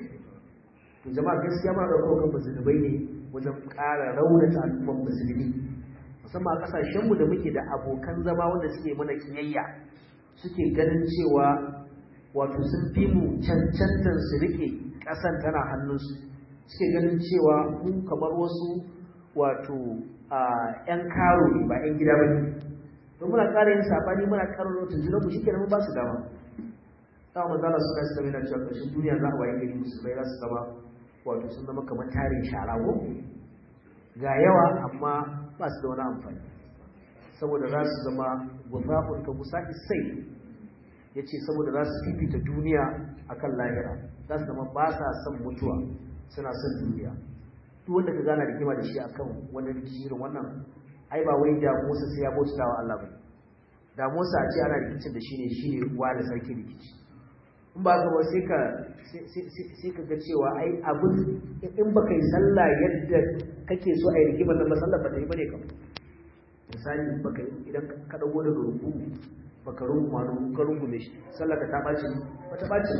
to jama'a gaskiya ma da kawai musulmai ne wajen ƙara raunata al'ummar musulmi musamman a ƙasashenmu da muke da abokan zama wanda suke mana kiyayya suke ganin cewa wato sun fi mu cancantar su rike ƙasan tana hannunsu suke ganin cewa mu kamar wasu wato a ƴan karo ne ba ƴan gida ba ne to muna ƙara yin saɓani muna ƙara rotun junan mu shike mun ba su dama dama manzala suna su zama yana cewa ƙarshen duniya za a waye gari musulmai za su zama wato sun zama kamar tarin shara ko ga yawa amma ba su da wani amfani saboda za su zama gufafun ka musa isai ya ce saboda za su fifita duniya akan lahira za su zama ba sa son mutuwa suna son duniya duk wanda ka gana rigima da shi akan wani jirin wannan ai ba wai damuwarsa sai ya bauta wa Allah ba damuwarsa a ce ana rikicin da shi ne shi ne wa da sarki rikici in ba ka ba sai ka sai ka ga cewa ai abin in baka yi sallah yadda kake so a yi rigimar nan ba sallah ba ta yi bane kam misali baka idan ka dago daga ruku baka rungu ma ka rungume shi sallah ka ta bace ba ta bace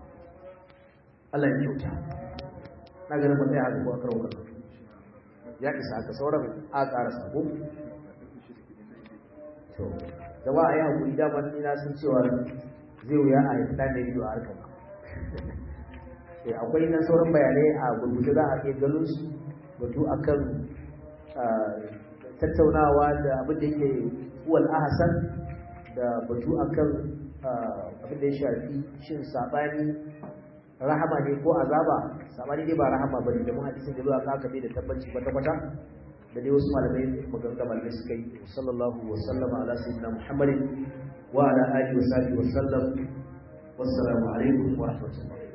Allah ya kyauta na ganin ba sai haka ko akar wakar ya isa haka sauran a ƙara sabo to jama'a ya hakuri da ban ina sun cewa zai wuya a yi ɗan da ido a harkar akwai nan sauran bayanai a gurguje za a iya ganin su batu akan tattaunawa da abin da yake uwal ahasan da batu akan abin da ya shafi shin sabani rahama ne ko azaba sabani dai ba rahama ba ne da mun hadisin da zuwa kaka da tabbaci kwata kwata da dai wasu malamai maganga malamai suka yi sallallahu wa sallama ala sayyidina muhammadin wa ala alihi wa sahbihi wa sallam wassalamu alaikum wa rahmatullahi